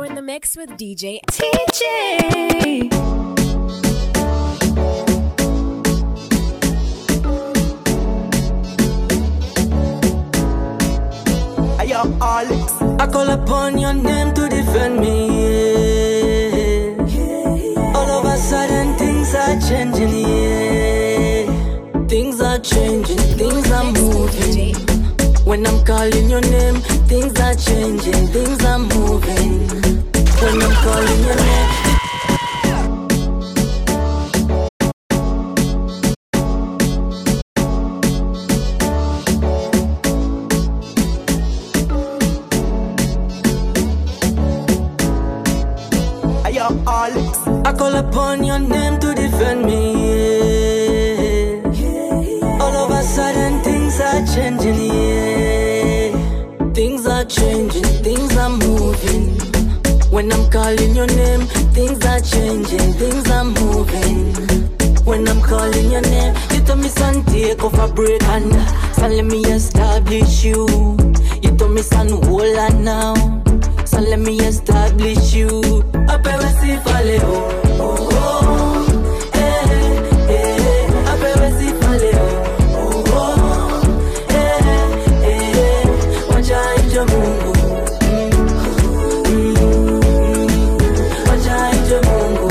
in the mix with DJ TJ. Ayo, Alex. I call upon your name to defend me. yeah. All of a sudden, things are changing. Yeah. Things are changing, things are moving. When I'm calling your name, things are changing, things are moving. When I'm calling your name. Ayo, Alex. I call upon your name to defend me. yeah. All of a sudden, things are changing. Yeah. Things are changing, things are moving. When I'm calling your name, things are changing, things are moving. When I'm calling your name, you tell me son take off a break and son let me establish you. You tell me son hold on now, so let me establish you. Apewe sifale oh oh oh, eh eh. Apewe sifale oh oh oh, eh eh. Wacha ije Mungu, wacha ije Mungu.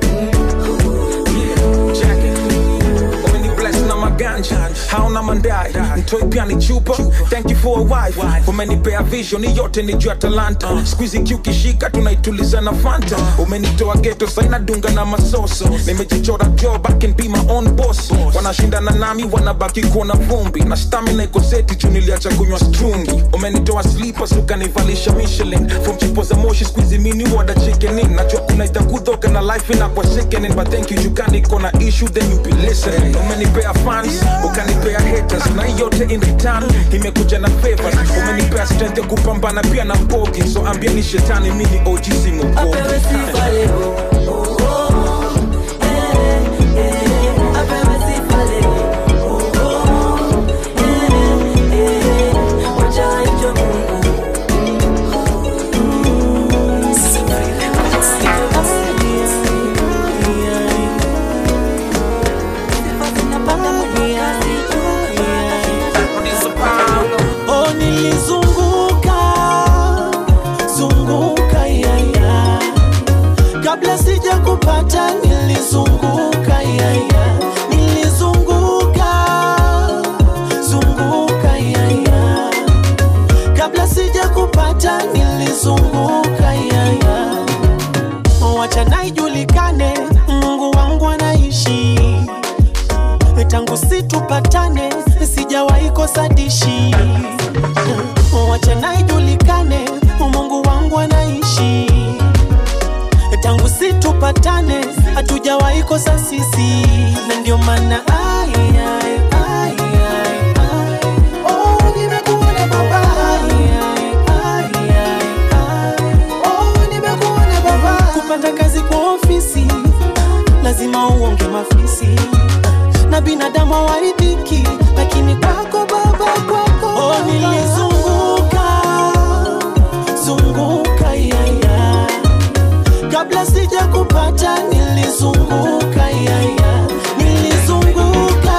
umeni bless na maganja hauna mandai mtoi pia ni chupa thank you for a wife umenipea vision ni yote ni juu ya talanta skuizi kiukishika tunaituliza na fanta umenitoa geto saina dunga na masoso nimejichora jo back and be my own boss wanashindana nami wanabaki kuona vumbi na stamina iko seti juu niliacha kunywa strungi umenitoa slippers ukanivalisha michelin from chipo za moshi skuizi mini wada chicken in najua kuna itakudhoka na life inakuwa sickening but thank you jukani iko na issue then you be listening umenipea fans ukanipea haters na hii yote in return imekuja na favors umenipea strength ya kupambana pia na mbogi so ambieni shetani mimi OG si mubogi Apewe sifale oh oh oh, eh eh. Apewe sifale oh oh oh, eh eh. Wacha ije Mungu. Oh, nilizunguka zunguka yaya, kabla sija kupata nilizunguka yaya, nilizunguka zunguka yaya, kabla sija kupata nilizunguka yaya. Wacha na ijulikane, Mungu wangu anaishi tangu situpatane sijawahi kosa dishi wacha na ijulikane mungu wangu anaishi tangu situpatane hatujawahi kosa sisi na ndio maana ai, ai, ai, ai, ai. Oh, nimekuona baba. Ai, ai, ai, ai, ai. Oh, nimekuona baba. kupata kazi kwa ofisi lazima uonge mafisi na binadamu hawaridhiki, lakini kwako Baba, kwako oh, nilizunguka zunguka yaya, kabla sija kupata nilizunguka yaya, nilizunguka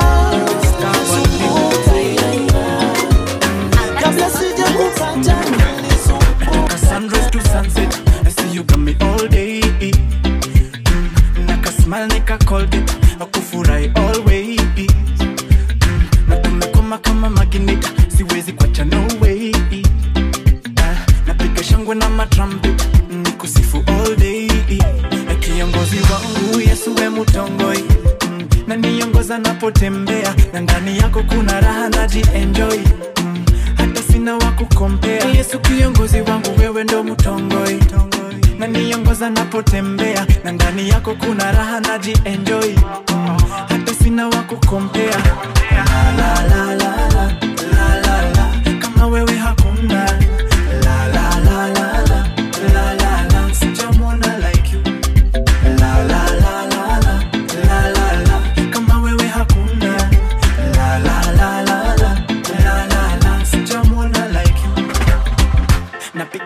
zunguka yaya, kabla sija kupata nilizunguka sunrise to sunset. I see you got me all day. Mm, Naka smile, nika Colgate, akufurahi always. Mm, Na tumekoma kama magnet, siwezi kuacha no way. Ah, Napiga shangwe na matrumpet, nikusifu all day. Kiongozi wangu Yesu we mutongoi Mm, na niongoza napotembea na ndani yako kuna raha najienjoy Mm, hata sina wa kukompea yesu kiongozi wangu wewe ndo mtongoi na niongoza napotembea na ndani yako kuna raha najienjoy mm, hata sina wa kukompea la, la, la, la, la, la, la, la. kama wewe hakuna la, la, la, la, la, la, la, la. sijamwona like you la, la, la, la, la, la, la, la. kama wewe hakuna la, la, la, la, la, la, la, la. sijamwona like you napiga tabasamu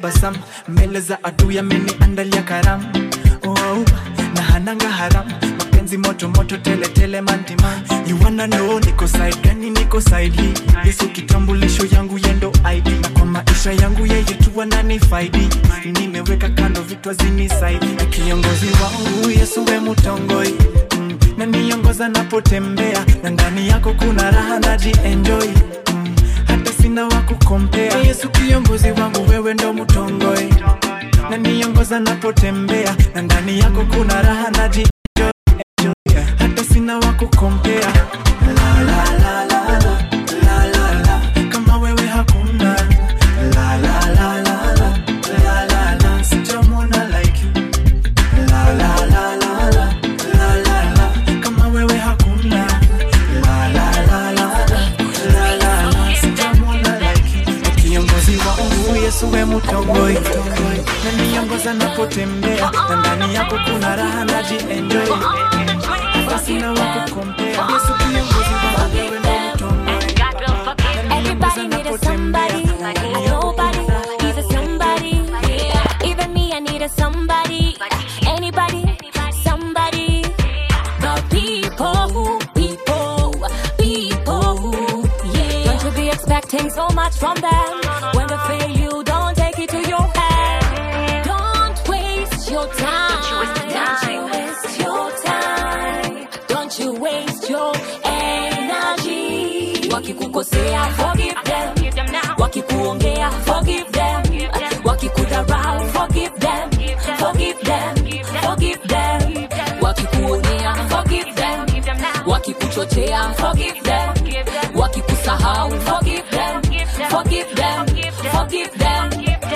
tabasamu mbele za adui ameniandalia karamu oh, na hananga haramu mapenzi moto moto tele tele mantiman you wanna know niko side gani niko side hii yesu kitambulisho yangu yendo id na kwa maisha yangu yeye tu ananifaidi nimeweka kando vitu azinisaidi na kiongozi wangu yesu we mutongoi mm, na niongoza napotembea na ndani yako kuna raha najienjoy mm, hata sina wa kukompea yesu kiongozi wangu wewe ndo mutongoi na niongoza napotembea na ndani yako kuna raha naji hata sina wa kukompea la, la, la, la, la, la, la, la. kama wewe hakuna la, la, la, la, la, la, la, la. sijamwona like you la, la, la, la, la, la, la, la. kama wewe hakuna la, la, la, la, la, la, la, la. sijamwona like you kiongozi wangu yesu we mutongoi na niongoza napotembea na ndani yako kuna raha najienjoy hata sina wa kukompea yesu kiongozi wangu wewe ndo mtongoi Everybody need a somebody. Nobody needs a somebody. Even me, I need a somebody. Anybody, somebody. The people, people, people. Yeah. Don't you be expecting so much from them. When they fail you, don't take it to your head. Don't waste your time. Don't you waste your time. Don't you waste your energy. Wakikukosea, forgive them. Wakikuongea, forgive them. Wakikudharau, forgive them. Forgive them. Forgive them. Wakikuonea, forgive them. Wakikuchochea, forgive them. Wakikusahau, forgive them. Forgive them. Forgive them.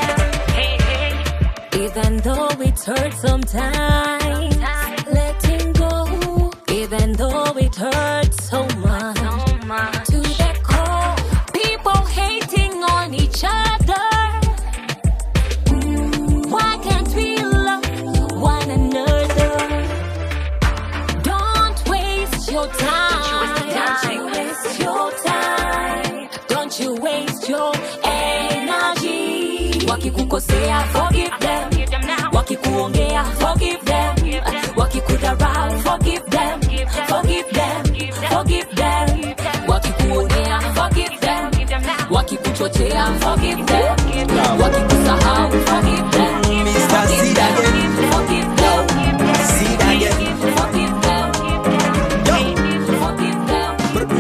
Even though it hurts sometimes, letting go. Even though it hurts so much, to the core, people hating on each other. Why can't we love one another? Don't waste your time. Don't you waste your time. Don't you waste your energy. Wakikukosea, forgive them. Wakikuongea, forgive them. Wakikudharau, forgive them. Forgive them. Forgive them. Wakikuonea, forgive them. Wakikuchochea, forgive them. Wakikusahau, forgive them. Mr. Seed again. Forgive them. Seed again. Forgive them. Forgive them.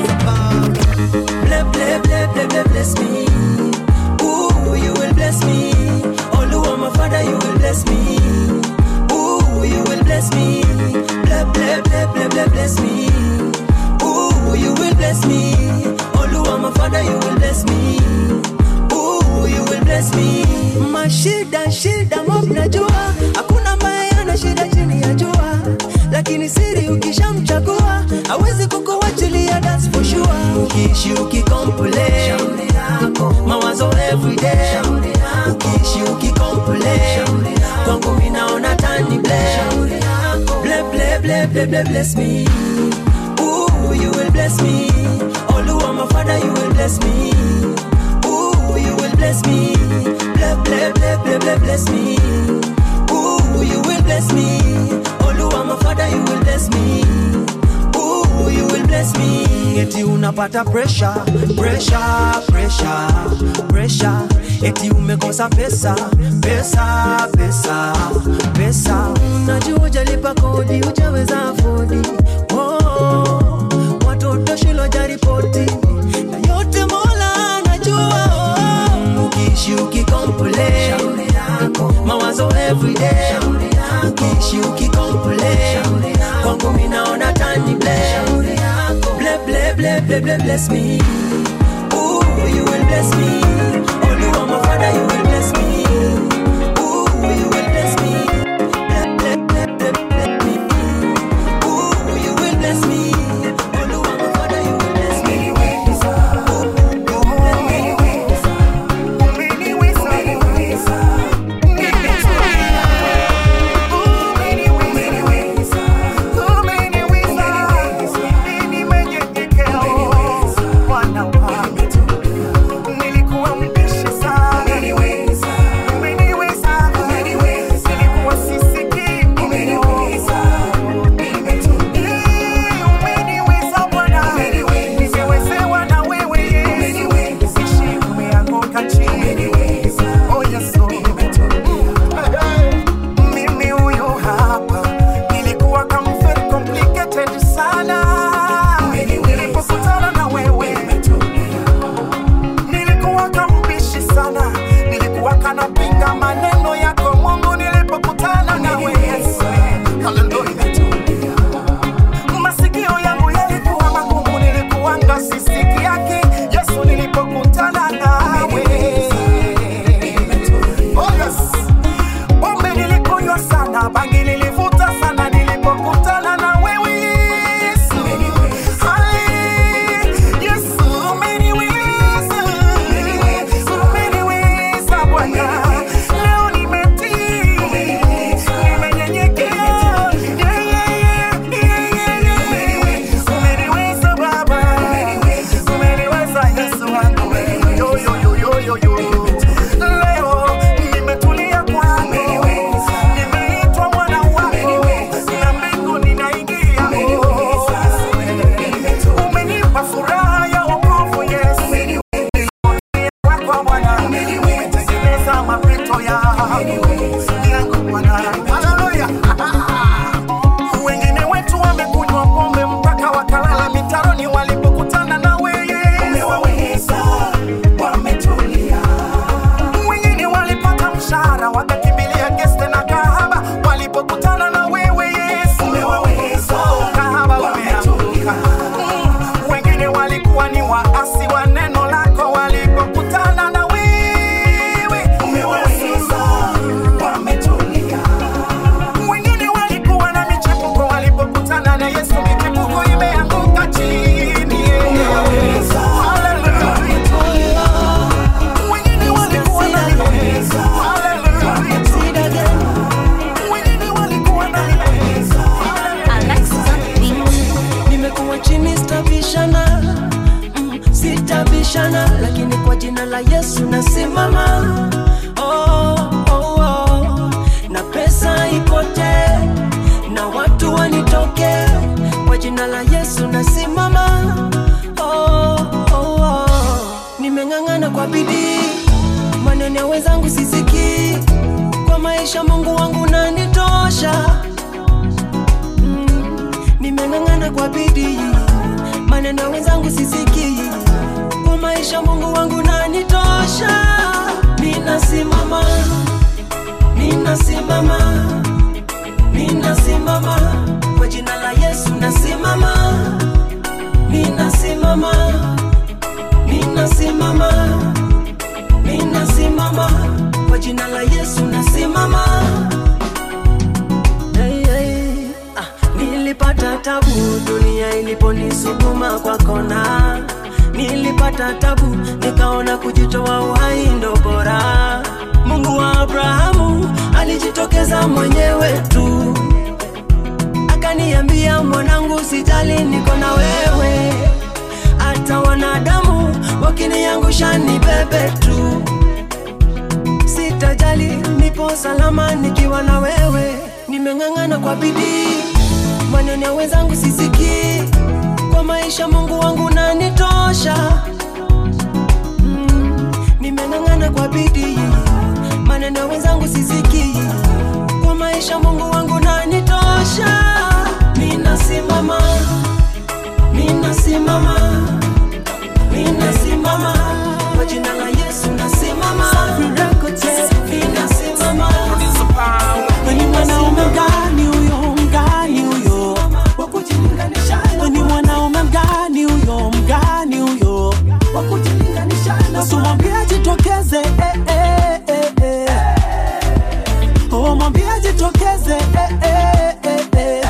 Bless, bless, bless, bless, bless, bless me. Ooh, you will bless me. Oluwa, my father, you will bless me. Ooh, you will bless me. Bless, bless, bless, bless, bless, bless me. Ooh, you will bless me. Oluwa, my father, you will bless me. Ooh, you will bless me. Mashida, shida, mob najua. Hakuna ambaye ana shida chini ya jua. Lakini siri ukishamchagua hawezi kukuachilia, that's for sure. Ukiishi ukicomplain mawazo everyday, ukiishi ukicomplain kwangu mimi naona tani blame. Bless, bless, bless, bless, bless, bless me. Ooh, you will bless me. Oluwa, my father, you will bless me. Ooh, you will bless me. Bless, bless, bless, bless, bless, bless me. Ooh, you will bless me. Oluwa, my father, you will bless me. Ooh, you will bless me. Eti unapata pressure, pressure, pressure, pressure. Eti umekosa pesa, pesa, pesa, pesa. Najua hujalipa kodi, hujaweza afodi. Oh, watoto shule hawajaripoti. Na yote Mola anajua. Oh, ukiishi ukicomplain, mawazo everyday. Ukiishi ukicomplain, kwangu mimi naona tani blame. Bless, bless, bless, bless, bless, bless me. Ooh, you will bless me. Oluwa, my father, you will bless me. Ooh, you will bless me. Bless, bless, bless, bless, bless me. Ooh, you will bless me. Oluwa, my father, you will bless me. Nilikuwa yangu Bwana. Haleluya. Wengine wetu wamekunywa pombe mpaka wakalala mitaroni walipokutana na wewe. Umewaweza, wametulia. Wengine walipata mshahara wakakimbilia geste na kahaba walipokutana na wewe Yesu. Umewaweza, kahaba wameanguka. Mm. Wengine walikuwa ni waasi wa neno lako walipokutana na wewe. Umewaweza, wametulia. Wengine walikuwa na michepuko walipokutana na Yesu, michepuko imeanguka chini. Hallelujah. Wengine walikuwa na Hallelujah. Wengine walikuwa na nimekuwa chini sitabishana mm, sitabishana lakini kwa jina la yesu nasimama oh, oh, oh. na pesa ipote na watu wanitoke kwa jina la yesu nasimama oh, oh, oh. nimeng'ang'ana kwa bidii maneno ya wenzangu sisikii kwa maisha mungu wangu nanitosha mm, nimeng'ang'ana kwa bidii maneno ya wenzangu sisikii kwa maisha mungu wangu nanitosha ninasimama ninasimama ninasimama kwa jina la yesu nasimama ninasimama ninasimama ninasimama kwa jina la yesu nasimama hey, hey. Ah, nilipata tabu dunia iliponisukuma kwa kona nilipata tabu nikaona kujitoa uhai ndo bora mungu wa abrahamu alijitokeza mwenyewe tu akaniambia mwanangu sijali niko na wewe hata wanadamu wakiniangusha ni bebe tu sitajali nipo salama nikiwa na wewe nimeng'ang'ana kwa bidii maneno ya wenzangu sisikii kwa maisha mungu wangu nanitosha mm, nimeng'ang'ana kwa bidii maneno ya wenzangu sisikii kwa maisha mungu wangu nanitosha ninasimama ninasimama ninasimama kwa jina la yesu nasimama ninasimama ni mwanaume mgani huyo mgani huyo wa kujilinganisha ni mwanaume mgani huyo mgani huyo wa kujilinganisha basi mwambie ajitokeze eh, eh, eh, eh. oh mwambie ajitokeze eh, eh, eh, eh.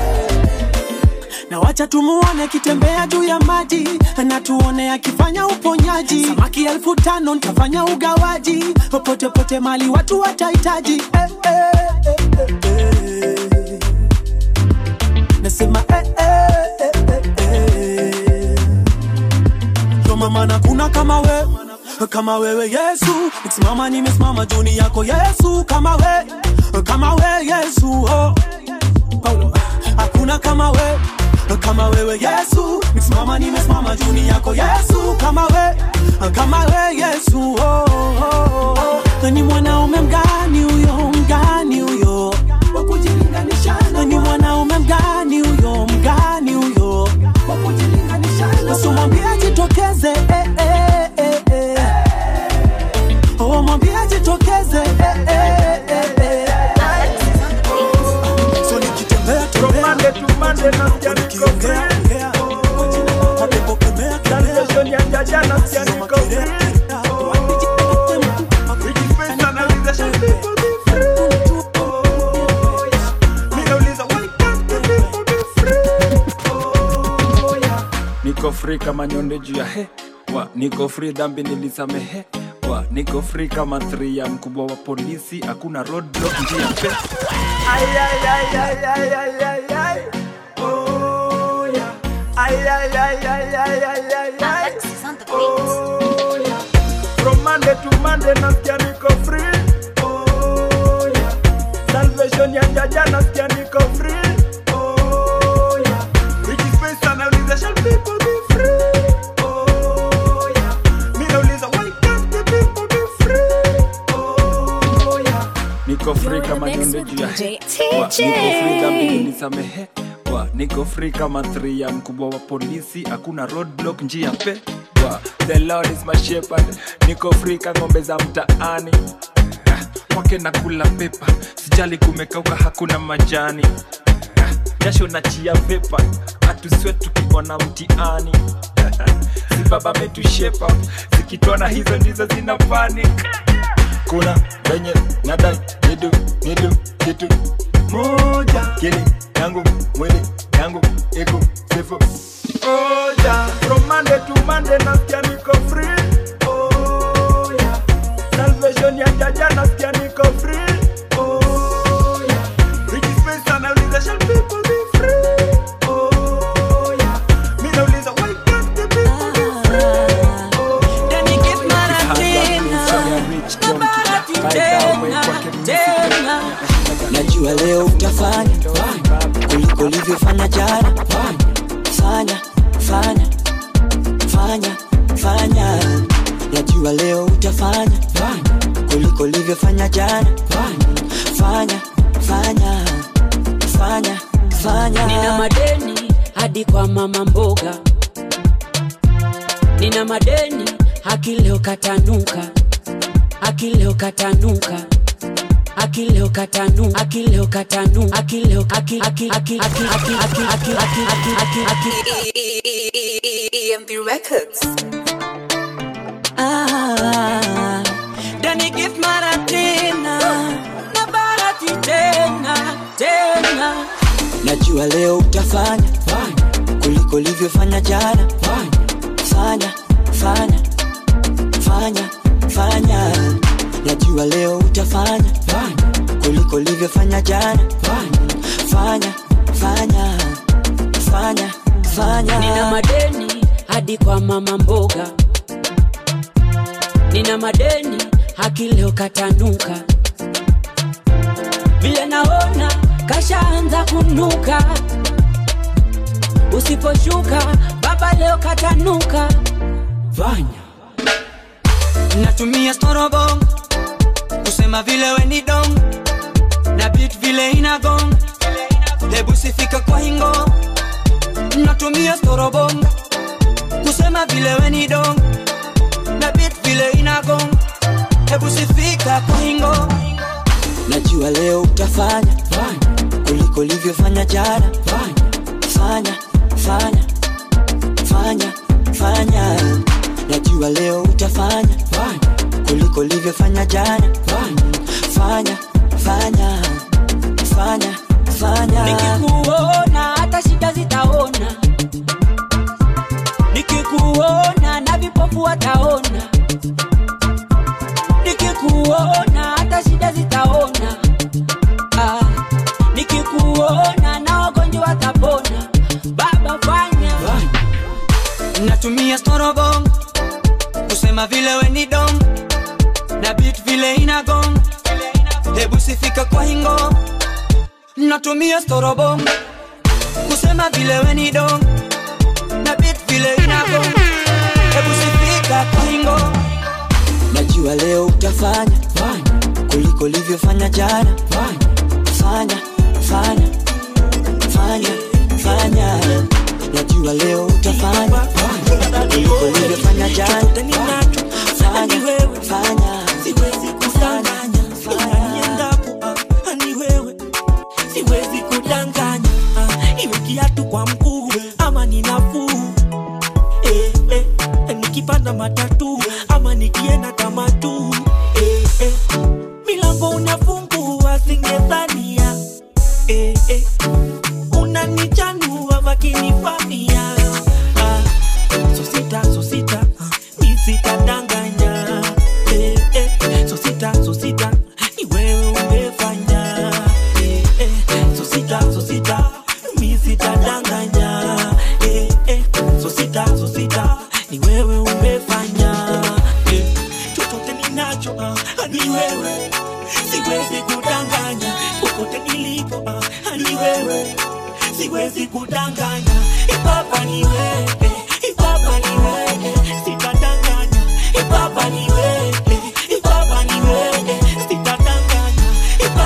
na wacha tumuone akitembea juu ya maji na tuone akifanya uponyaji samaki elfu tano ntafanya ugawaji pote pote mali watu watahitaji eh, eh, eh, eh, eh. nasema eh, eh, eh, eh, eh. Ndo mama na kuna kama we kama wewe yesu nikisimama nimesimama juni yako yesu kama we kama we yesu oh. Paulo, hakuna kama we kama wewe yesu nikisimama nimesimama juni yako yesu kama we kama we yesu oh, oh, oh. ni mwanaume mgani huyo mgani huyo wa kujilinganisha ni mwanaume mgani huyo mgani huyo wa kujilinganisha basi mwambie ajitokeze eh, eh, eh, eh. oh mwambie ajitokeze eh, eh, eh, eh. so nikitembea tembea Monday to Monday nasikia niko free. nikiongea ongea mapepo kemea kemea Salvation ya jaja nasikia niko free. Rejispesa na realization people be free. Oh, yeah. Mi nauliza, why can't the people be free? Oh, yeah. niko free kama nyonde juu ya he wa niko free dhambi nilisamehe wa niko free kama three ya mkubwa wa polisi hakuna roadblock njia pe Ay, ay, ay, ay, ay, ay, ay, ay. Oh, yeah. Ay, ay, ay, ay, ay, ay, ay, ay. Oh, yeah. From Monday to Monday nasikia niko free. Oh, yeah. Salvation ya jaja nasikia niko free. Oh, yeah. Rejispesa na realization people be free. Oh, yeah. Mi nauliza, why can't the people be free? Oh, yeah. niko free kama nyundo juu ya Wa, niko free dhambi nisamehe Wa, niko free kama three ya mkubwa wa polisi hakuna roadblock njia pe Wa, the lord is my shepherd niko free ka ng'ombe za mtaani Ah, kwake na kula pepa sijali kumekauka hakuna majani Ah, jasho na chia pepa hatuswe tukiona mtiani si baba metushepa zikitona hizo ndizo zina panic kuna venye nadai nidu nidu kitu moja kili yangu mwili yangu iku sifu moja from monday to monday nasikia niko free oh, yeah. salvation ya jaja nasikia niko free oh, yeah. Ricky Space anauliza shall people be free oh, yeah. mi nauliza why can't the people be free oh, Then you give Maratina, tena, tena. najua leo utafanya kuliko ulivyofanya jana fanya fanya fanya fanya najua leo utafanya kuliko ulivyofanya jana fanya fanya fanya fanya nina madeni hadi kwa mama mboga nina madeni akileo katanuka akileo katanuka akileo katanu akileo katanu akileo aki aki aki aki aki aki aki aki aki aki aki EMP Records. Ah, Dani give Maratina na Barati tena tena. Najua leo utafanya kuliko ulivyofanya jana. Fanya fanya fanya fanya. Najua leo utafanya kuliko ulivyofanya jana. Fanya fanya fanya fanya. nina madeni hadi kwa mama mboga nina madeni akileo katanuka vile naona kashaanza kunuka usiposhuka baba leo katanuka fanya natumia storobong kusema vile weni dong na bit vile inagong hebu sifika kwa hingo natumia storobong kusema vile weni dong na bit vile inagong hebu sifika kwa hingo najua leo utafanya kuliko ulivyofanya jana fanya fanya fanya fanya najua leo utafanya kuliko ulivyofanya jana fanya fanya fanya fanya nikikuona hata shida zitaona nikikuona na vipofu wataona nikikuona hata shida zitaona ah, nikikuona na wagonjwa watapona baba fanya natumia storobong kusema vile weni dong na bit vile inagong hebu sifika kwa hingo natumia storobong kusema vile weni dong na bit vile inagong hebu sifika kwa hingo najua leo utafanya kuliko ulivyofanya jana fanya fanya fanya fanya najua leo utafanya kuliko ulivyofanya jana fanya fanya siwezi kudanganya ila niendapo ah, ni wewe siwezi kudanganya ah, iwe kiatu kwa mkuu ama ni nafuu eh, eh, nikipanda matatu ama nikienda tamatu eh, eh, milango unafungua singedhania eh, eh, unanichanua vakinifamia ah, so sita so sita ah, mi sitadanganya eh, eh, so sita so sita ni wewe umefanya eh, eh, so sita so sita mi sitadanganya eh, eh, so sita so sita ni wewe umefanya eh, chochote ninacho ah, ni wewe siwezi kudanganya popote nilipo ah, ni wewe siwezi kudanganya ipapa ni wewe ipapa ni wewe sitadanganya ipapa ni wewe ipapa ni wewe sitadanganya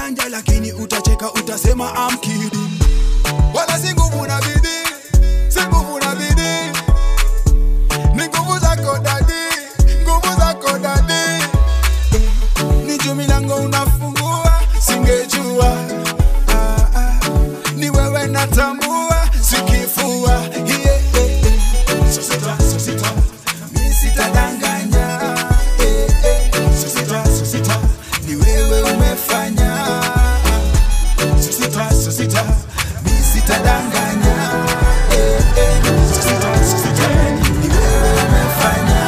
ujanja lakini utacheka utasema I'm kidding wala si nguvu na bidii si nguvu na bidii ni nguvu zako dadi nguvu zako dadi ni juu milango unafungua singejua ah, ah. ni wewe natambua sikifua yeah, yeah, yeah. So sita, so sita. Mi sitadanganya eh, eh. So sita, so sita. ni wewe umefanya So sita, so sita. Mi sitadanganya eh, eh. So sita, so sita. ni wewe umefanya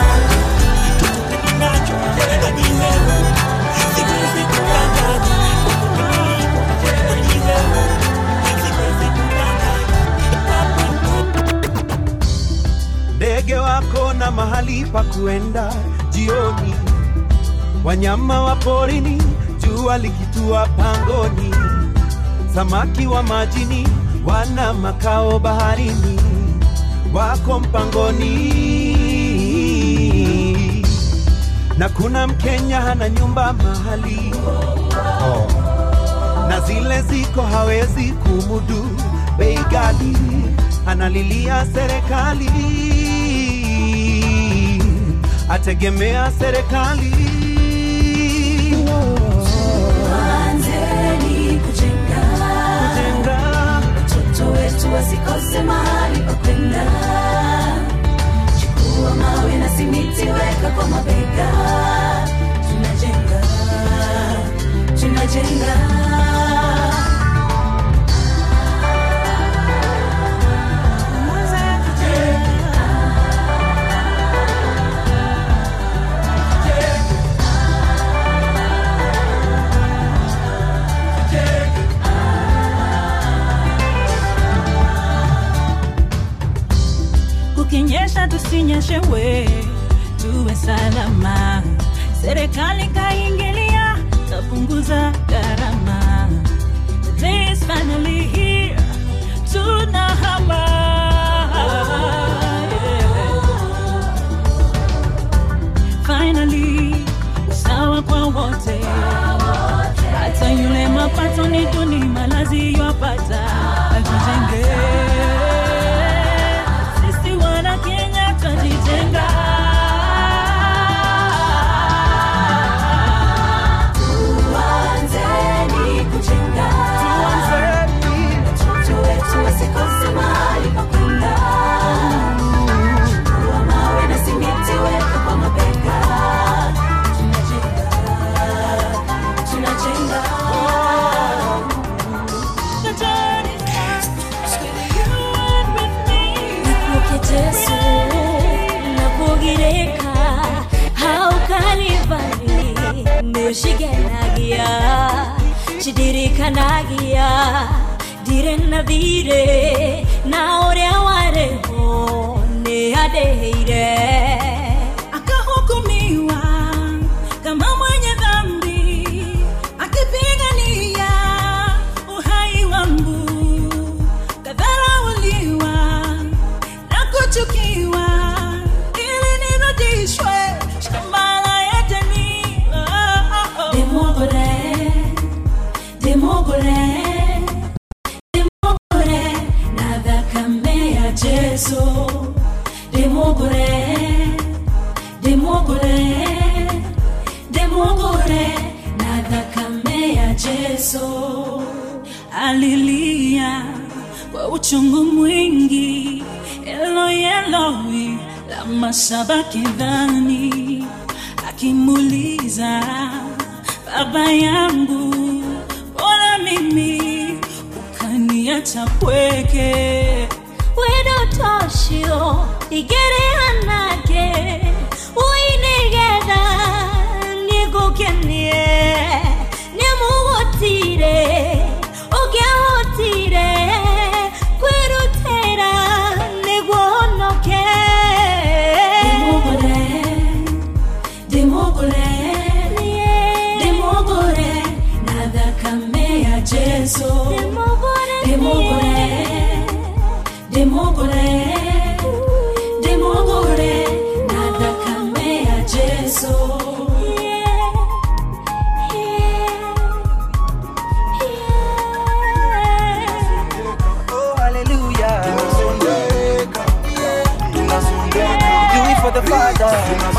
ndege wako na mahali pa kuenda jioni, wanyama wa porini, jua likitua pangoni, samaki wa majini wana makao baharini, wako mpangoni. Na kuna Mkenya hana nyumba mahali oh. na zile ziko hawezi kumudu bei ghali, analilia serikali, ategemea serikali. Anzeni kujenga watoto wetu wasikose mahali pa kwenda. Chukua mawe na simiti, weka kwa mabega. Tunajenga, tunajenga. kukinyesha tusinyeshewe, tuwe salama. Serikali kaingilia, tapunguza gharama. The day is finally here, tunahama. Yeah. Finally, usawa kwa wote, hata yule mapato ni duni, malazi yapata, tujenge sisi wana Kenya twajijenga. Tuanzeni kujenga. Watoto wetu wasikose mahali pa kwenda. Chukua mawe na simiti, weka kwa mabega. Tunajenga, tunajenga. The journey starts with you and with me. Nakuoke Jesu, nakugireka, hau Kalvari, nĩũcigenagia, cindirikanagia, ndirĩ na thirĩ, na ũrĩa warĩ ho nĩ andĩhĩire. akahukumiwa kama mwenye dhambi akipigania uhai wangu kadharauliwa na kuchukiwa ili nirudishwe shamba la Edeni. Oh, oh, oh. Demogore, demogore, demogore, na thakame ya Jesu. Demogore, demogore, demogore, na thakame ya Jesu. alilia kwa uchungu mwingi, Eloi Eloi lama sabakithani, akimuuliza baba yangu, mbona mimi ukaniacha pweke? wendo tocio igereanake uinigetha nigukenie nimugutire ugiahotire kwirutira niguo honoke Demogore, demogore, na thakame ya Jesu. Demogore, demogore, demogore, na thakame ya Jesu. the Father.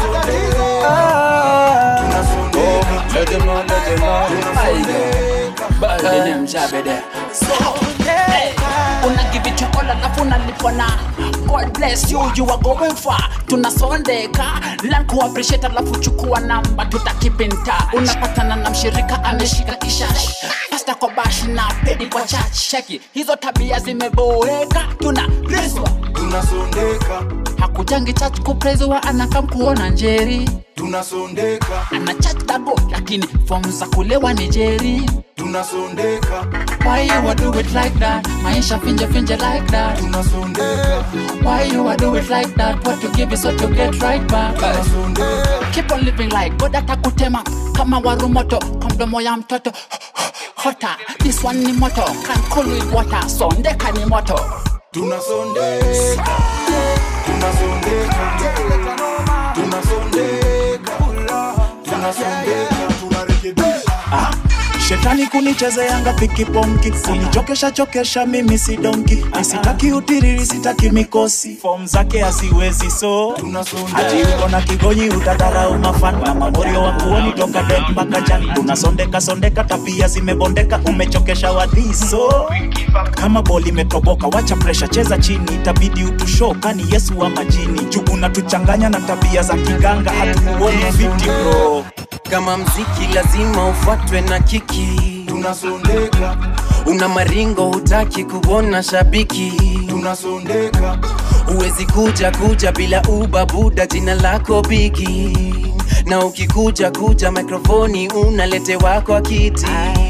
Ah. Let them know, let them know. Bad name Jabede. Hey, una give it your all alafu unalipwa na god bless you you are going far tunasondeka lan kuappreciate alafu chukua namba tutakipinta unapatana na mshirika ameshika kishash pasta kwa bashi na pedi kwa church cheki hizo tabia zimeboeka tuna preswa tunasondeka hakujangi church kuprezwa anakam kuona njeri tunasondeka ana church dago lakini fomu za kulewa ni jeri tunasondeka Why you a do it like that? Maisha finje finje like that. tunasondeka Why you a do it like that? What you give is what you get right back. Keep on living like God atakutema kama waru moto kwa mdomo ya mtoto hota. This one ni moto can cool with water. Sondeka ni moto. tunasondeka tunasondeka tunasondeka tunasondeka tunarekebisha shetani kunichezeanga pikiponki kunichokesha chokesha mimi si donki nisitaki utiriri sitaki mikosi fom zake haziwezi so ati uko na kigonyi utadharau mafan na mamorio wa kuoni toka det mpaka jan tunasondeka sondeka tabia zimebondeka umechokesha wadhiso kama boli imetoboka wacha presha cheza chini itabidi utusho kani yesu wa majini juu unatuchanganya na tabia za kiganga hatukuoni fiti bro kama mziki lazima ufuatwe na kiki tunasondeka una maringo hutaki kuona shabiki tunasondeka huwezi kuja kuja bila ubabuda jina lako bigi na ukikuja kuja mikrofoni unaletewa kwa kiti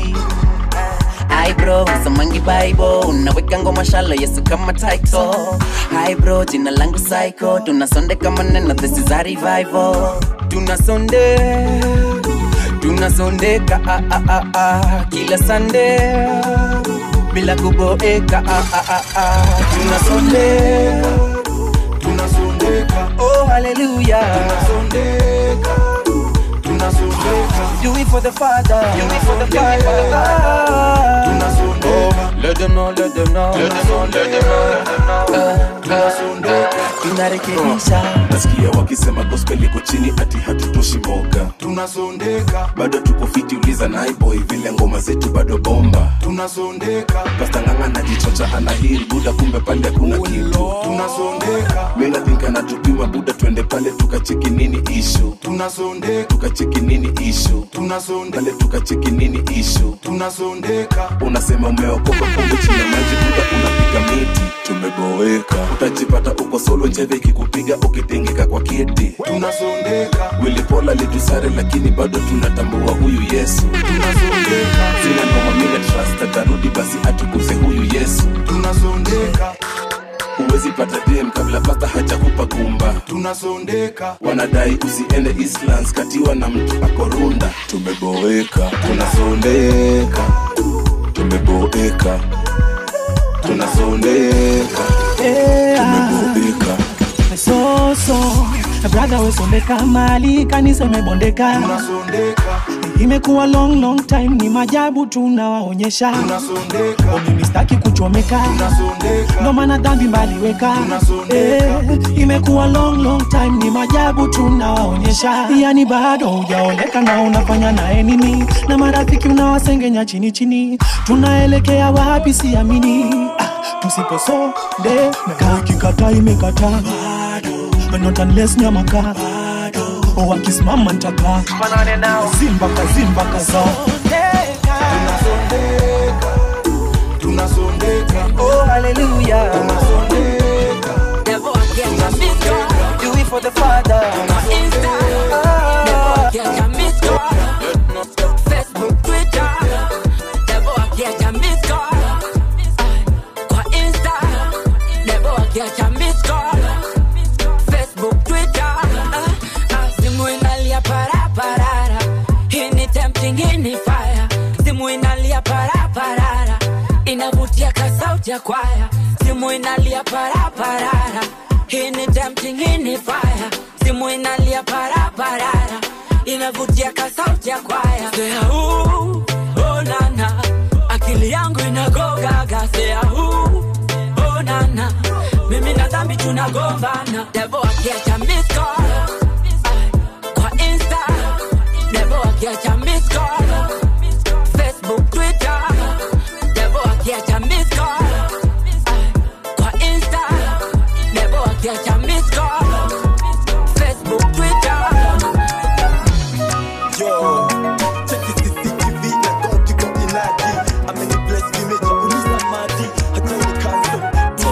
Hi bro, samangi bible unaweka ngoma shalo yesu kama title Hi bro, jina langu psycho tunasondeka maneno this is a revival tunasonde tunasondeka ah, ah, ah, ah, kila sande bila kuboeka ah, ah, ah, ah. tunasondeka tunasondeka oh hallelujah tunasondeka tunasondeka do it for the father do it for the father tunasondeka Let them know, let them know. Let them know, let them know. tunasondeka tunarekebisha nasikia wakisema gospel iko chini ati hatutoshi mboga tunasondeka bado tuko fiti uliza naiboy vile ngoma zetu bado bomba tunasondeka pastanganga najichocha anahiri buda kumbe pale kuna kitu tunasondeka minathink anatupima buda twende pale tukacheki nini ishu tunasondeka tukacheki nini ishu tunasondeka pale tukacheki nini ishu tunasondeka unasema umeokoka kumbe chini ya maji buda unapiga miti tumeboeka utajipata uko solo njeve ikikupiga ukitengeka kwa kiti tunasondeka wilipola litusare lakini bado tunatambua huyu yesu tunasondeka zina ngoma mina trust atarudi basi atukuze huyu yesu tunasondeka huwezi pata dem kabla pasta hajakupa gumba tunasondeka wanadai usiende islands katiwa na mtu akorunda tumeboeka tunasondeka tumeboeka tunasondeka tumeboeka so so brother wesondeka mali kanisa imebondeka tunasondeka imekuwa long long time ni majabu tunawaonyesha tunasondeka mimi staki kuchomeka tunasondeka ndo maana dhambi mbaliweka Tunasondeka. eh, imekuwa long long time ni majabu tunawaonyesha yani bado hujaoleka na unafanya naye nini na marafiki unawasengenya chini chini tunaelekea wapi siamini ah, tusiposonde kaa ikikata imekata not unless nyamaka wakisimama ntaka zimba kazimba kaza tunasondeka tunasondeka oh hallelujah tunasondeka do it for the father inavutia kasauti ya kwaya simu inalia paraparara hii ni tempting hii ni fire simu inalia paraparara inavutia kasauti ya kwaya sea huu oh nana akili yangu inagogaga sea huu oh nana mimi na dhambi tunagombana devo akiacha miss call. Ay, Kwa Insta, never catch a miss call. Facebook, Twitter, never catch a miss call. Ay, Kwa Insta, never catch a miss call. Facebook, Twitter. Yo, check it CCTV na konti kwa inadi ameni bless kimeja uliza maji hata ni cancel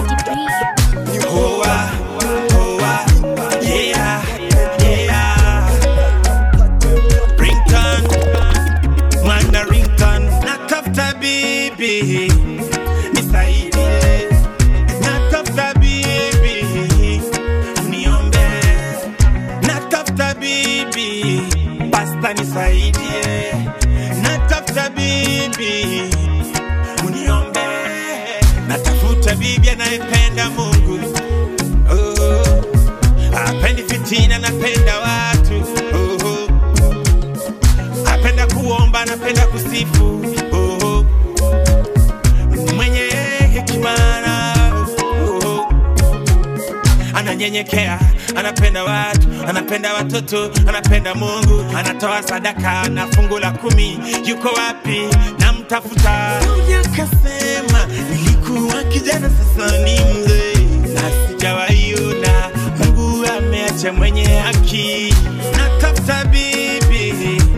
Hoa, hoa, yeah, yeah. Ringtone, mwana ringtone. Natafuta bibi, nisaidie. Natafuta bibi, uniombe. Natafuta bibi, pasta nisaidie. Natafuta bibi, uniombe. Natafuta bibi anayependa Mungu oh. Apendi fitina, napenda watu oh. Apenda kuomba, anapenda kusifu oh. Mwenye hekima na oh. Ananyenyekea, anapenda watu, anapenda watoto, anapenda Mungu, anatoa sadaka na fungu la kumi. Yuko wapi? Namtafuta. Huyu akasema nilikuwa kijana, sasa ni mzee na sijawaiona Mungu ameacha mwenye haki. Natafuta bibi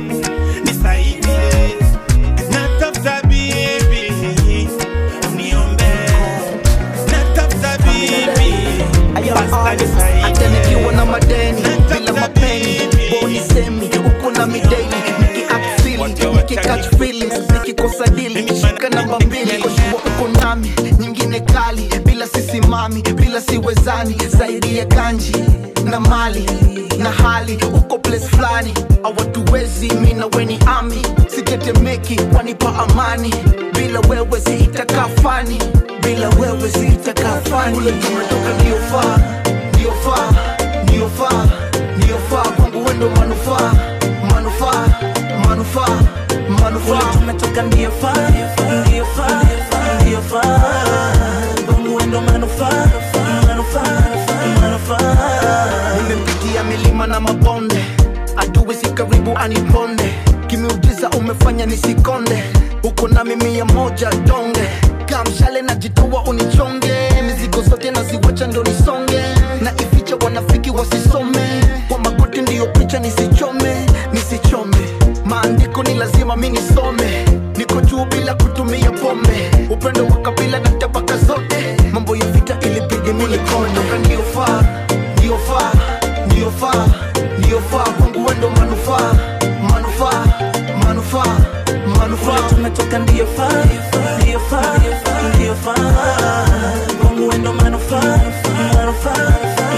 nisaidie, natafuta bibi uniombe, natafuta bibi pasta nisaidie. hata nikiwa na madeni bila mapeni boni semi uko na mideni nikiaksili nikikatch feelings nikikosa dili shika namba mbili koshua uko nami nyingine kali bila sisimami bila siwezani zaidi ya kanji na mali na hali uko place fulani awatuwezi mi na weni ami sitetemeki wanipa amani bila wewe siitakaa fani bila wewe siitakaa fani ule tumetoka ndio faa ndio faa ndio faa ndio faa kwangu wendo manufaa manufaa manufaa manufaa tumetoka ndio faa ndio faa ndio faa kwangu wendo manufaa manufaa manufaa nimepitia milima na mabonde adui si karibu aniponde kimiujiza umefanya nisikonde uko na mimi ya moja donge kamshale najitoa unichonge mizigo zote naziwacha ndo nisonge na ificha wanafiki wasisome kwa magoti ndiyo picha nisichome nisichome maandiko ni lazima mi nisome niko juu bila kutumia pombe upendo wa kabila na tabaka zote mambo ya vita ilipige milikondoka ndio faa ndio faa ndio faa ndio faa kwangu wendo manufaa manufaa manufaa manufaa tumetoka ndio faa ndio faa ndio faa kwangu wendo manufaa manufaa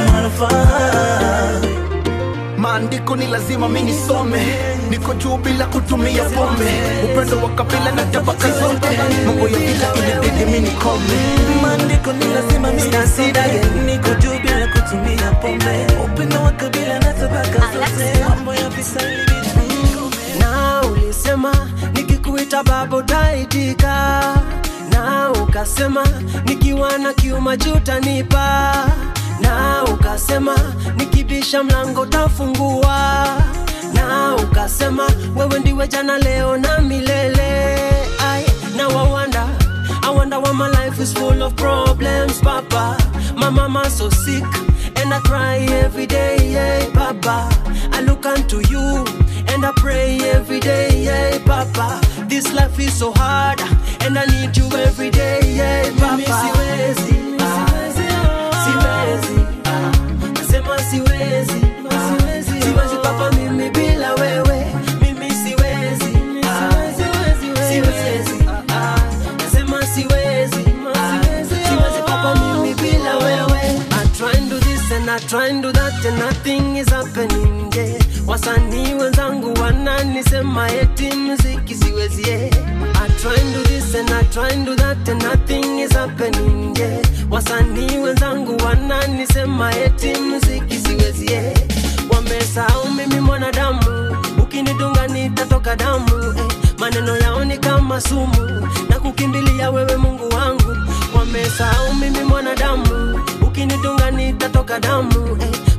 manufaa maandiko ni lazima mi nisome niko juu bila kutumia pombe upendo wa kabila na tabaka zote mambo ya vita ilibidi mi nikome maandiko ni lazima mi nisome niko juu bila kutumia pombe upendo wa kabila na tabaka zote mambo ya vita ilibidi mi nikome na ulisema nikikuita baba utaitika na ukasema nikiwa na kiuma jutanipa na ukasema nikibisha mlango tafungua na ukasema wewe ndiwe jana leo na milele I now I wonder I wonder why my life is full of problems papa my mama so sick and I cry every day yeah, papa I look unto you and I pray every day yeah, papa this life is so hard and I need you every day yeah, papa siwezi ah, siwezi ah, nasema siwezi ah, siwezi papa mimi bila wewe mimi siwezi ah, siwezi ah, nasema siwezi ah, siwezi papa mimi bila wewe I try and do this and I try and do that and nothing is happening yeah. wasanii wenzangu wananisema eti mziki siwezi yeah. I try and do this and I try and do that and nothing is happening yeah. wasanii wenzangu wananisema eti mziki siwezi yeah. wamesahau mimi mwanadamu ukinidunga nitatoka damu eh. maneno yao ni kama sumu na kukimbilia wewe mungu wangu wamesahau mimi mwanadamu ukinidunga nitatoka damu eh.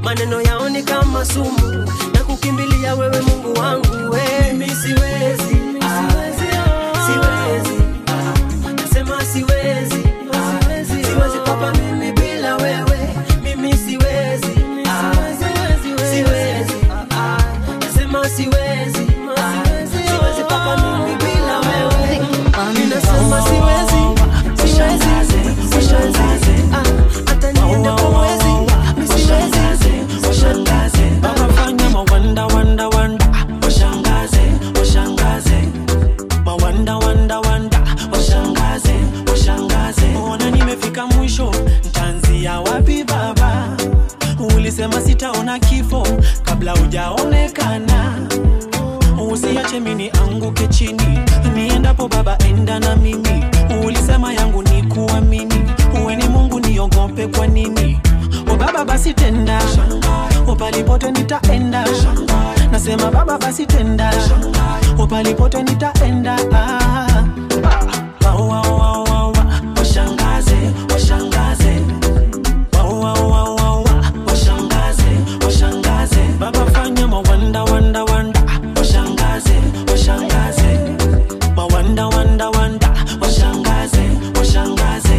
maneno yao ni kama sumu na kukimbilia wewe mungu wangu we mimi siwezi ah, siwezi ah, nasema siwezi ah, siwezi papa mimi bila wewe mimi siwezi ah, siwezi ah, nasema siwezi ah, siwezi papa mimi bila wewe ninasema siwezi siwezi siwezi ah, hata niende kwa mwezi mi siwezi washangaze baba fanya mawanda wanda wanda washangaze washangaze mawanda wanda wanda washangaze washangaze ona nimefika mwisho ntaanzia wapi baba ulisema sitaona kifo kabla hujaonekana usiache mini anguke chini niendapo baba enda na mimi ulisema yangu ni kuamini uwe ni mungu niogope kwa nini o baba basi tenda upalipote nitaenda nasema baba basi tenda upalipote nitaenda ah. Wa, wa, wa, wa, wa. washangaze washangaze Wa, wa, wa, wa, wa. washangaze washangaze baba fanya mawanda wanda wanda washangaze washangaze mawanda wanda wanda washangaze washangaze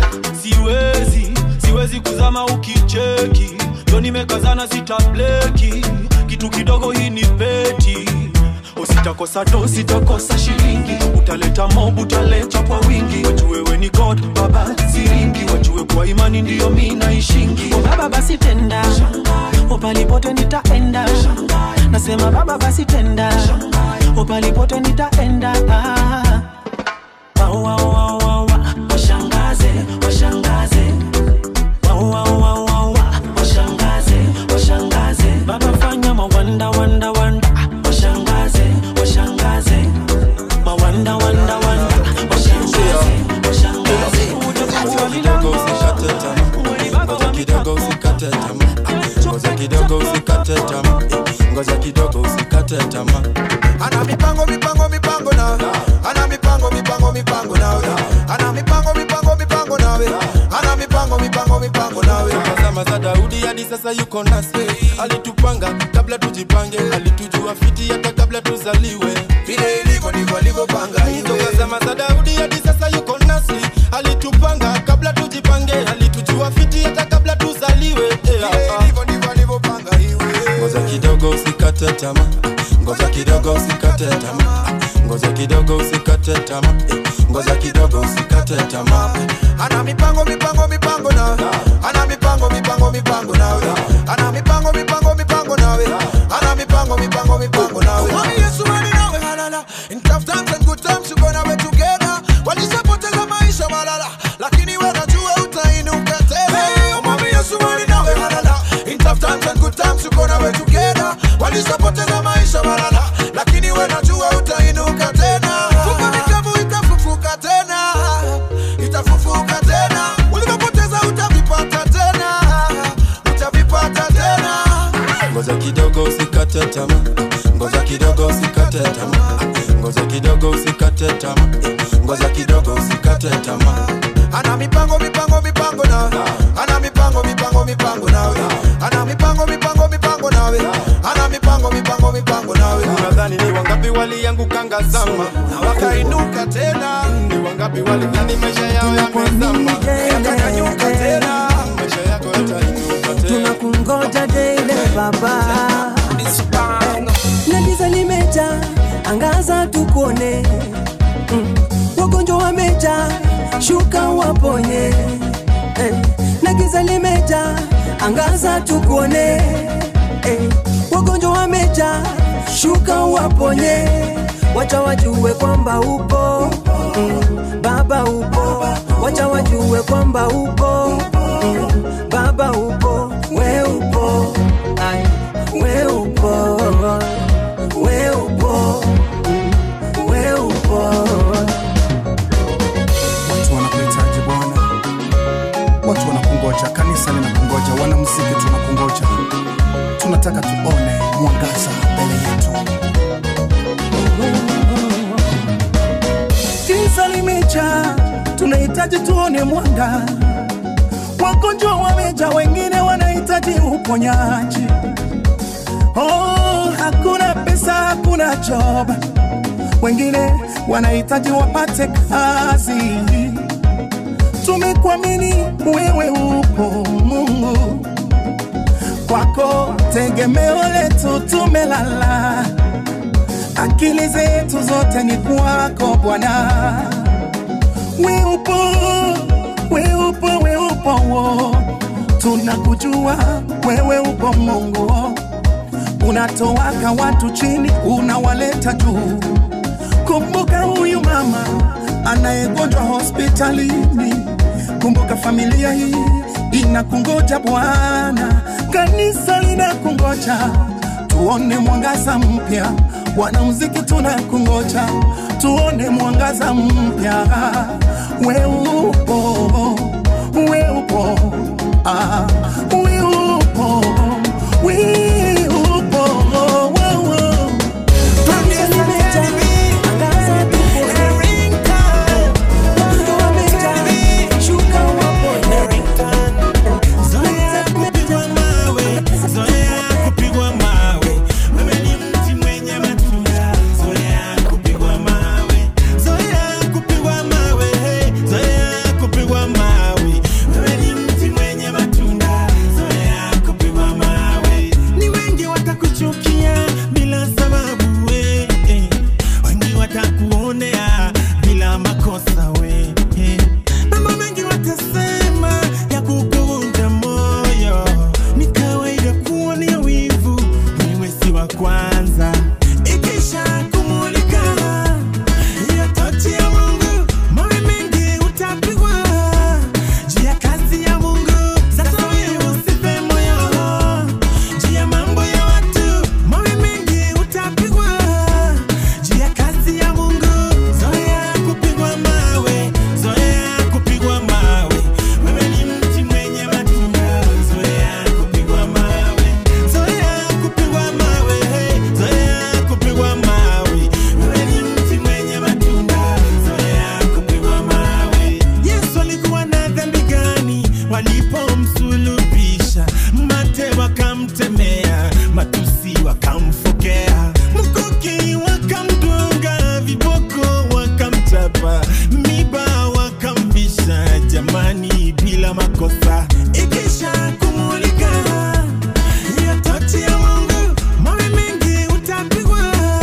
siwezi siwezi kuzama ukicheki ndo nimekazana sitableki kitu kidogo hii ni beti usitakosa do sitakosa shilingi utaleta mob utaleta kwa wingi wajue wewe ni god baba siringi wajue kwa imani ndiyo mi naishingi O baba basi tenda upalipote nitaenda nasema baba basi tenda upalipote nitaenda ah. Wa, wa, wa, wa, wa. washangaze washangaze Wa, wa, wa, wa, wa. washangaze washangaze baba fanya mawanda wanda wanda washangaze washangaze mawanda wanda wanda washangaze washangaze kidogo usikate tamaa ngoja kidogo usikate tamaa ngoja kidogo usikate tamaa ana mipango mipango mipango nawe ana mipango mipango mipango nawe ana mipango mipango mipango nawe ana mipango mipango mipango nawe zama za daudi hadi sasa yuko nasi alitupanga kabla tujipange alitujua fiti hata kabla tuzaliwe vile ilivyo ndivyo alivyopanga toka zama za daudi hadi sasa yuko nasi alitupanga kabla tujipange alitujua fiti hata kabla tuzaliwe Eh, ah, ah. ngoja kidogo usikate tamaa ngoja kidogo usikate tamaa ngoja kidogo usikate tamaa Eh, ngoja kidogo usikate tamaa ana mipango mipango mipango nawe ana mipango mipango mipango nawe ana mipango mipango mipango nawe ana mipango mipango mipango nawe Mwami Yesu mali nawe halala in tough times and good times you gonna be together walishapoteza maisha malala lakini wewe unajua utainuka tena hey, Mwami Yesu mali nawe halala in tough times and good times you gonna be together walishapoteza maisha malala lakini wewe unajua utainuka tena fuka mikavu itafufuka tena itafufuka tena ulivyopoteza utavipata tena utavipata tena ngoja kidogo usikate tamaa ngoja kidogo usikate tamaa ngoja kidogo usikate tamaa ngoja kidogo usikate tamaa ana mipango mipango mipango nawe ana mipango mipango mipango nawe ana mipango mipango mipango nawe ana mipango mipango mipango nawe unadhani ni wangapi waliangukanga zama na wakainuka tena ni wangapi walidhani maisha yao yamezama yakanyanyuka tena maisha yako yatainuka tena tunakungoja daily baba na giza limeja angaza tukuone mm. wagonjwa wameja shuka waponye eh. na giza limeja angaza tukuone eh. wagonjwa wameja shuka waponye wacha wajue kwamba upo mm. baba upo wacha wajue kwamba upo mm. baba upo we upo Ai, we upo we upo mm. we upo watu wanakuhitaji bwana watu wanakungoja kanisa linakungoja wanamuziki tunakungoja tunataka tuone mwangaza mbele yetu giza limeja tunahitaji tuone mwanga wagonjwa wameja, wengine wanahitaji uponyaji. Oh, hakuna pesa, hakuna job, wengine wanahitaji wapate kazi. Tumekuamini wewe upo Mungu, kwako tegemeo letu tumelala, akili zetu zote ni kwako Bwana. We upo, we upo, we upo, wo. tunakujua wewe upo Mungu, unatowaka watu chini, unawaleta juu. Kumbuka huyu mama anayegonjwa hospitalini, kumbuka familia hii inakungoja Bwana, kanisa linakungoja, tuone mwangaza mpya. Wanamuziki tunakungoja, tuone mwangaza mpya. We upo, we upo, ah, we upo, we upo, oh, oh, oh. Kanisa limejaa, angaza tuone. Watu wamejaa, shuka wapone. Zoea kupigwa mawe, zoea kupigwa mawe. Wewe ni mti mwenye matunda. Zoea kupigwa mawe, zoea kupigwa mawe, hey, zoea kupigwa mawe. Wewe ni mti mwenye matunda. Zoea kupigwa mawe. Ni wengi watakuchukia bila sababu we, eh. wengi watakuonea bila makosa we, eh. mambo mengi watasema ya kukuvunja moyo. Ni kawaida kuonea wivu, wewe si wa kwanza. Ikisha kumulika hiyo tochi ya Mungu, mawe mengi utapigwa juu ya kazi ya Mungu. Sasa wewe usife moyo juu ya mambo ya watu, mawe mengi utapigwa juu ya kazi ya Mungu. Zoea kupigwa mawe, zoea kupigwa mawe. Wewe ni mti mwenye matunda, zoea kupigwa mawe, zoea kupigwa mawe, hey, zoea kupigwa mawe. Wewe ni mti mwenye matunda, zoea kupigwa mawe. Yesu alikuwa na dhambi gani walipomsulubisha? Mate wakamtemea, matusi wakamfokea, mkuki wakamdunga, viboko wakamchapa, miba wakamvisha, jamani, bila makosa. Ikisha kumulika hiyo tochi ya Mungu, mawe mengi utapigwa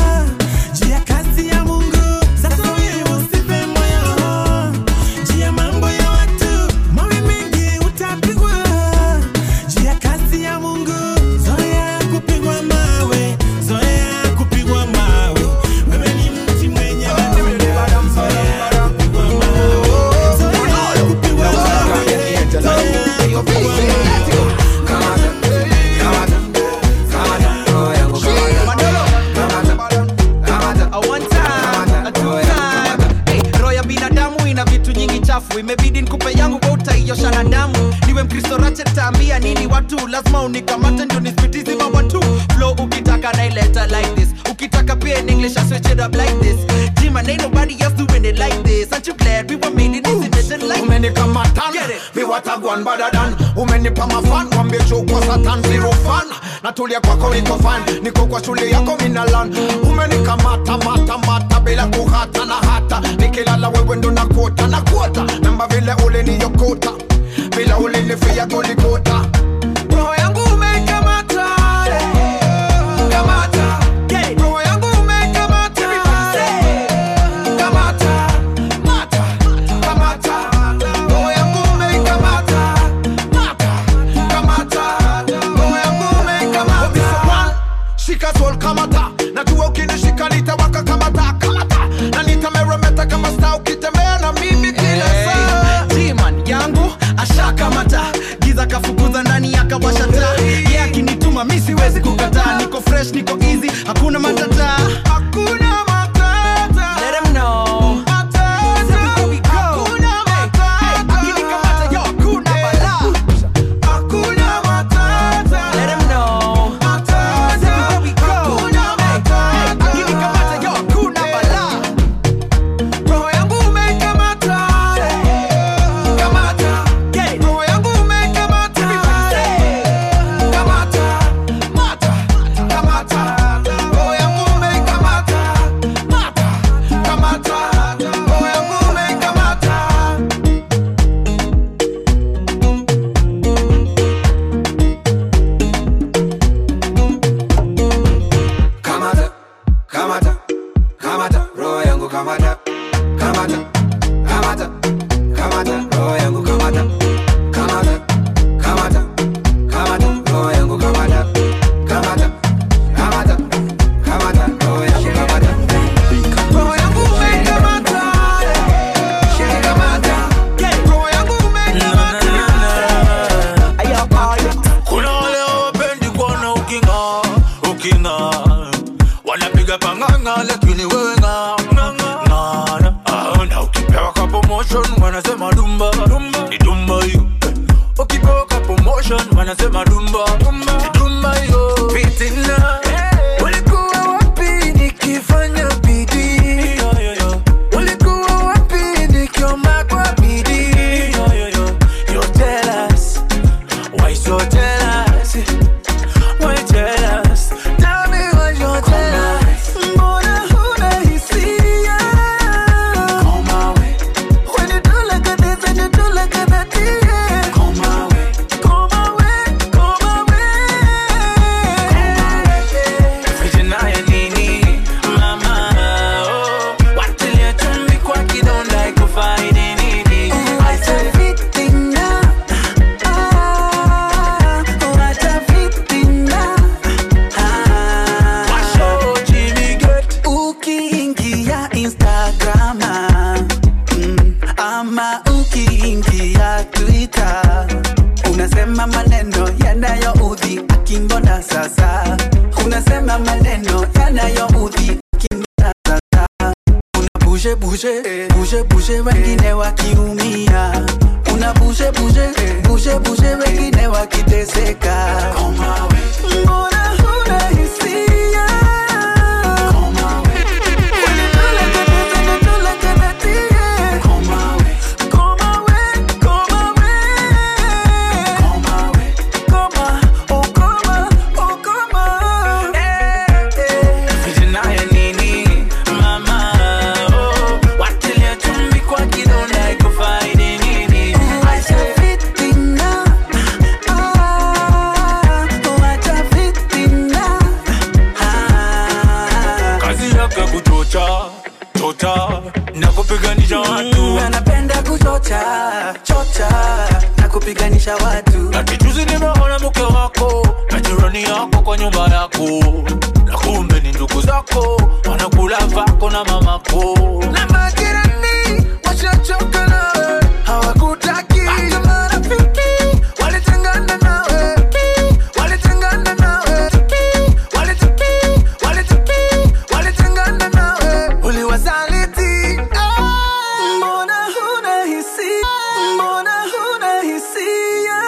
juu ya kazi ya Mungu. Sasa wewe usife moyo juu ya mambo ya watu, mawe mengi utapigwa juu ya kazi ya Mungu. Zoea kupigwa mawe, zoea kupigwa mawe. Wewe ni mti mwenye matunda, zoea kupigwa mawe, zoea kupigwa mawe, zoea kupigwa mawe. roho ya binadamu ina vitu nyingi chafu imebidi nikupe yangu kwa utaiosha na damu niwe mkristo rache taambia nini watu lazima unikamate ndio nispitizi mambo tu flow ukitaka naileta like this ukitaka pia in english I switch it up like this jima ain't nobody else doing it like this aren't you glad we were made in this edition like umenikamatan Get it. miwatagwan badadan umenipa mafan wambie chukwa satan zero fan natulia kwako niko fan niko kwa shule yako minalan umenikamata mata mata bila kuhata na hata nikilala wewe ndo nakota na kuota namba vile uliniyokota bila ulinifia goligota roho yangu umeikamata kamata roho yangu umeikamata kamata mata kamata roho yangu umeikamata mata kamata roho yangu umeikamata shika sol kamata najua ukinishika nitawaka kamata kamata na nitameremeta kama sta ukitembea na mimi kila saa G-man yangu ashakamata giza kafukuza ndani akawasha taa ye akinituma mi siwezi kukataa niko fresh niko easy hakuna matata hakuna matata Let 'em know. Hakuna matata. Akinikamata, yo, hakuna balaa. Let 'em know. Hakuna matata. Akinikamata, yo, hakuna balaa. roho yangu umeikamata kamata roho yangu ume motion wanasema dumba ni dumba hiyo ukipoka promotion wanasema dumba ni dumba hiyo fitina ulikuwa wapi nikifanya bidii ulikuwa wapi nikiomba kwa bidii you tell us why so jealous why jealous tell me why you jealous mbona huna hisia when you do like this and you do like that yeah come away come away come away vijana ya nini mama oh watilia chumvi kwa kidonda ikufaidi nini I said fitina ah wacha fitina ukiingia instagram mm, ama ukiingia twitter unasema maneno yanayoudhi akimbona sasa unasema maneno yanayoudhi akimbona sasa una bushe bushe bushe bushe wengine wakiumia una bushe bushe bushe bushe wengine wakiteseka mbona huna hisia Vijana ya nini mama oh watilia chumvi kwa kidonda ikufaidi nini I say fitina ah wacha fitina kazi yake kuchocha chocha na kupiganisha watu anapenda kuchocha chocha na kupiganisha watu ati juzi nimeona mke wako na jirani yako kwa nyumba yako na kumbe ni ndugu zako wanakula vako na mamako na majirani washachoka nawe hawakutaki hata marafiki walitengana nawe walitengana nawe walitaki walitaki walitengana nawe uliwasaliti mbona huna hisia mbona huna hisia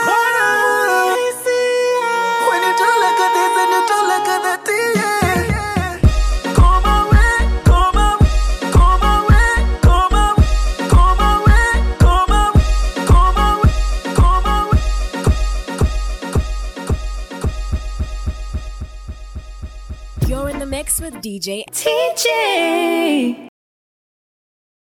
when you do like this and you do like that yeah come away come away come away come away come away come away come away come away You're in the mix with DJ TJ.